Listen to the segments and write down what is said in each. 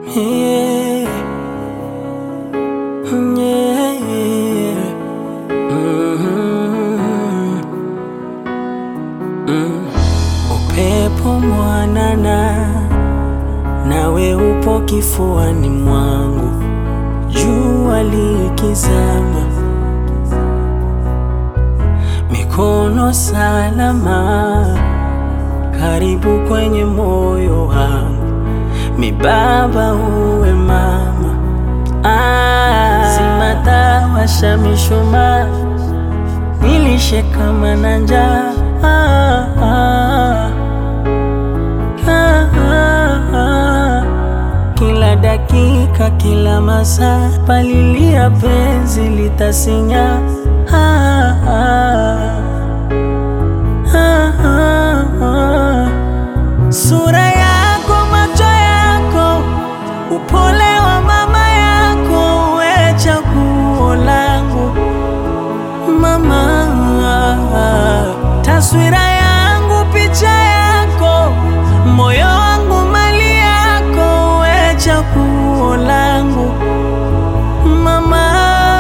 Yeah. Yeah. Mhm. Mm. Upepo mwanana nawe upo kifuani mwangu, jua likizama, mikono salama, karibu kwenye moyo wangu, mibaba uwe mama, ah, zima washa mishumaa, nilishe kama na njaa ah, ah. Ah, ah, ah. Kila dakika, kila masaa, palilia penzi litasinya. Ah, ah. Ah, ah, ah. Sura yako, macho yako, upole wa mama yako, we chaguo langu mama, taswira yangu, picha yako, moyo wangu, mali yako, we chaguo langu mama.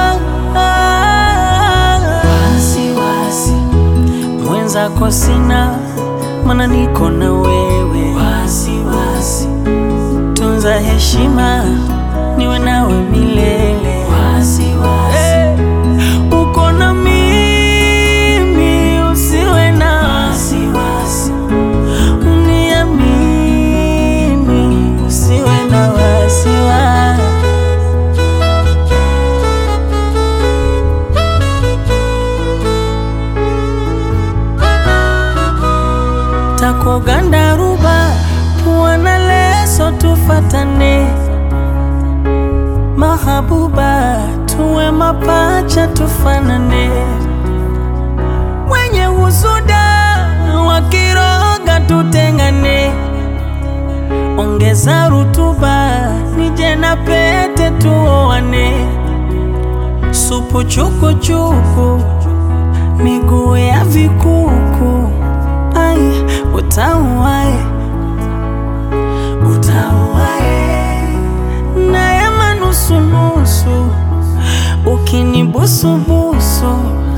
Wasiwasi mwenzako sina, mana niko na wewe. Wasiwasi tunza heshima, niwe nawe milele. Wasiwasi uko na mimi, usiwe na wasiwasi, uniamini, usiwe na wasiwasi. Takoganda ruba pua na leso, tufatane mahabuba, tuwe mapacha, tufanane. Wenye husuda wakiroga, tutengane. Ongeza rutuba, nije na pete, tuoane. Supu chukuchuku, miguu ya vikuku, ai utauae utauae na ya manusunusu ukinibusubusu